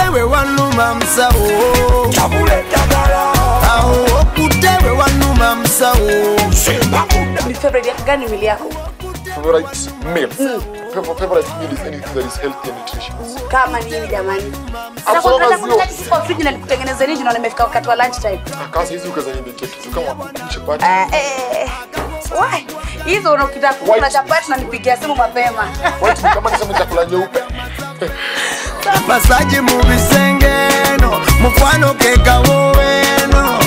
okutewe wanuma musawo Tabule dagala awo okutewe wanuma musawo Simba muda Ni favorite gani mili yako? favorite meal Fav- favorite meal is anything that is healthy and nutritious Kama nini jamani? As long as you- Sasa friji na nikutengeneze nini na nimefika wakati wa lunch time. kasa hizi ukazanibekia kitu kama kuku chapati Eh, eh. Wai, hizo unakita kuna White. chapati na nipigia simu mapema. White meat, kama nisema chakula nyeupe masaji mu bisengeno mukwano kekawoweno